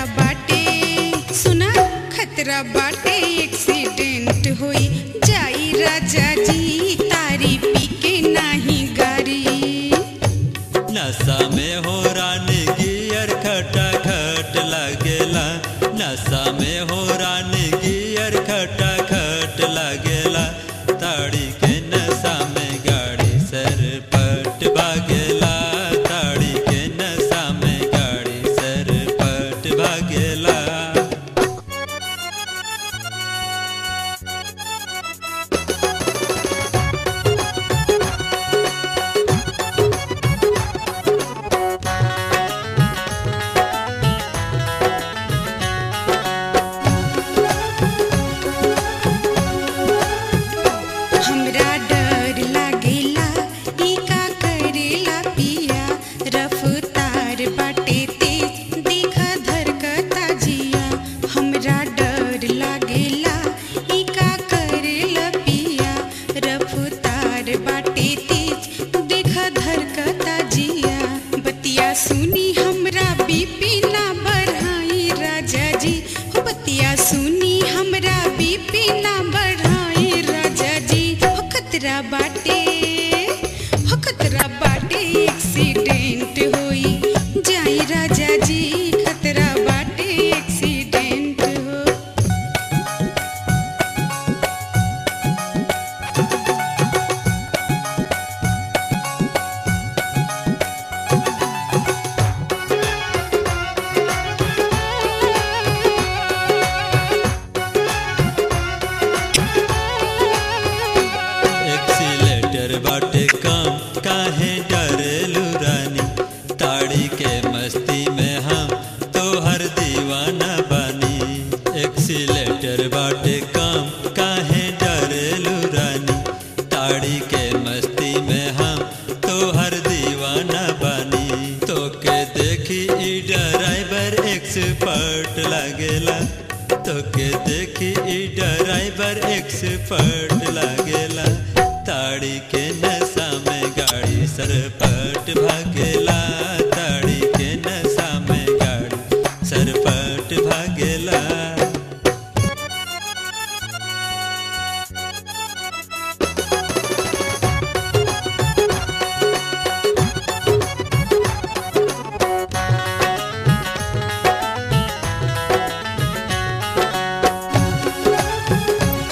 खतरा बाटे सुना खतरा बाटे एक्सीडेंट होई जाई राजा जी तारी पी के नाही गारी नशा में हो रानी गियर खटा खट लगेला नशा में हो रानी गियर खटा खट लगेला ताड़ी के नशा में गाड़ी सर पट भागेला ताड़ी के नशा में गाड़ी सर पट भागेला हमरा डर लागेला ई का करेला पिया रफ्तार बाटे तेज देखा धरकता जिया हमरा डर लागेला ई का करेला पिया रफ्तार बाटे तेज देखा धरकता जिया बतिया सुनी हमरा बीपी ना बढ़ाई राजा जी हो बतिया सुनी हमरा बीपी ना बढ़ाई राजा जी हो खतरा बाटे हो खतरा बाटे एक्सीडेंट होई जाई राजा जी खतरा बाटे एक्सीडेंट हो एक्सीलेटर बाटे काम काहे डरेलू रानी ताड़ी के मस्ती में हम तो हर दीवाना बानी एक्सीलेटर बाटे काम काहे डरेलू रानी ताड़ी के मस्ती में हम तो हर दीवाना बानी तो के देखी ई ड्राइवर एक्सपर्ट लागेला तो के देखी ई ड्राइवर एक्सपर्ट लागेला ताड़ी के नशा में गाड़ी सरपट भागेला ताड़ी के नशा में गाड़ी सरपट भागेला